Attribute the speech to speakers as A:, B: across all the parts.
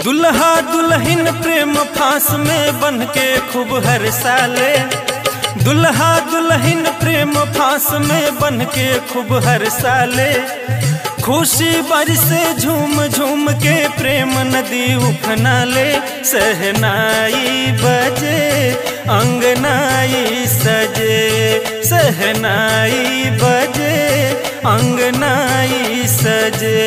A: दुल्हा दुल्हन प्रेम फांस में बन के खूब हर साले दुल्हा दुल्हन प्रेम फांस में बन के खूब हर साले खुशी बरसे झूम झूम के प्रेम नदी उफनाले सहनाई बजे अंगनाई सजे सहनाई बजे अंगनाई सजे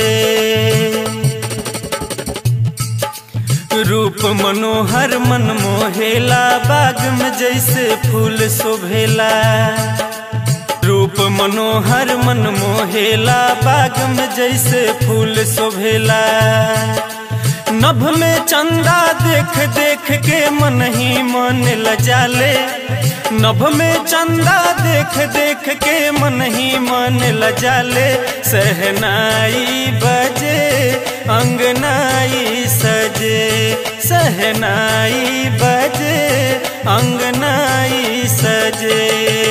A: रूप मनोहर मन मोहेला बाग में जैसे फूल शोभेला रूप मनोहर मन मोहेला बाग में जैसे फूल शोभेला नभ में चंदा देख देख के मन ही मन लजाले नभ में चंदा देख देख के मन ही मन लजाले सहनाई बजे अंगनाई सजे सहनाई बजे अंगनाई सजे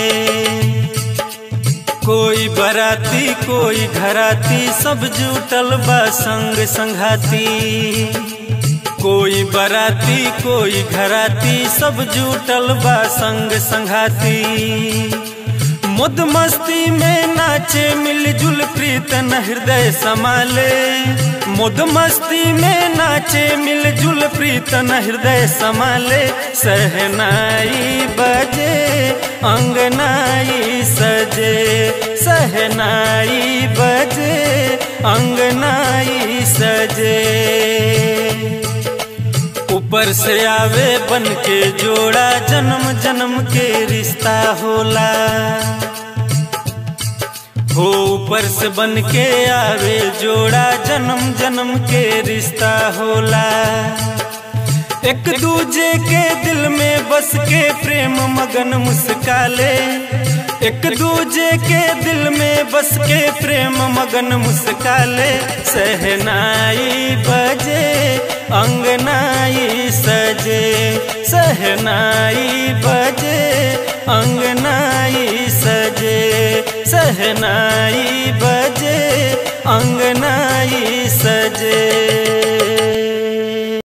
A: कोई बराती कोई घराती सब जुटल बा संग संघाती कोई बराती कोई घराती सब जुटल बा संग संघाती मुद मस्ती में नाचे मिलजुल प्रीतन हृदय समाले मुद मस्ती में नाचे मिलजुल प्रीतन हृदय समाले सहनाई बजे अंगनाई सजे सहनाई बजे अंगनाई सजे ऊपर से आवे बन के जोड़ा जन्म जन्म के रिश्ता होला हो ऊपर से बन के आवे जोड़ा जन्म जन्म के रिश्ता होला एक दूजे के दिल में बस के प्रेम मगन मुस्काले एक दूजे के दिल में बस के प्रेम मगन मुस्काले सहनाई बजे अंगनाई सजे सहनाई बजे अंगनाई सजे सहनाई बजे अंगनाई सजे